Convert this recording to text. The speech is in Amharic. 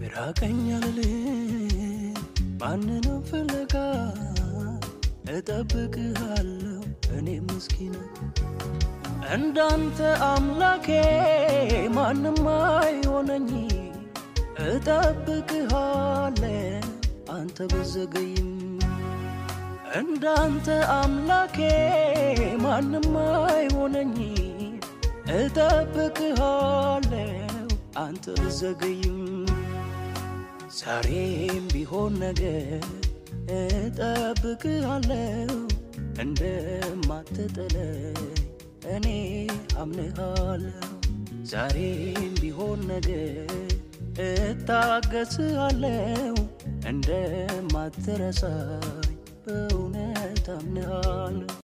ራቀኝ አልልም ማንንም ፍለጋ እጠብቅሃለሁ እኔ ምስኪን እንዳንተ አምላኬ ማንም አይሆነኝ እጠብቅሃለሁ አንተ ብዘገይም እንዳንተ አምላኬ ማንም አይሆነኝ እጠብቅሃለሁ አንተ ብዘገይም ዛሬም ቢሆን ነገር እጠብቅሃለሁ እንደማትጥለኝ እኔ አምንሃለሁ ዛሬም ቢሆን ነገር እታገስሃለሁ እንደማትረሳኝ በእውነት አምንሃለሁ